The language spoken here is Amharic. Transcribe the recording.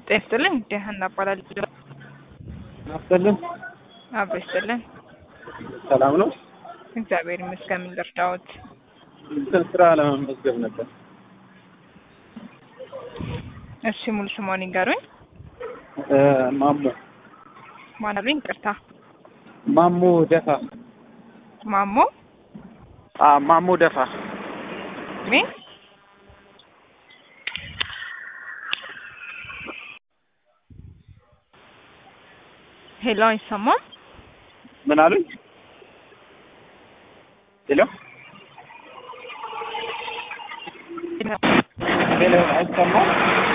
ጤና ይስጥልኝ ደህና እባላለሁ። ናፍሰልን አብሮ ይስጥልን። ሰላም ነው። እግዚአብሔር ይመስገን። ምን ልርዳዎት? እንትን ስራ ለመመዝገብ ነበር። እሺ ሙሉ ስሟን ይንገሩኝ። እ ማሞ ማን አሉኝ? ይቅርታ ማሞ ደፋ ማሞ አ ማሞ ደፋ እድሜ ሄሎ፣ አይሰማም? ምን አሉኝ? ሄሎ ሄሎ አይሰማም?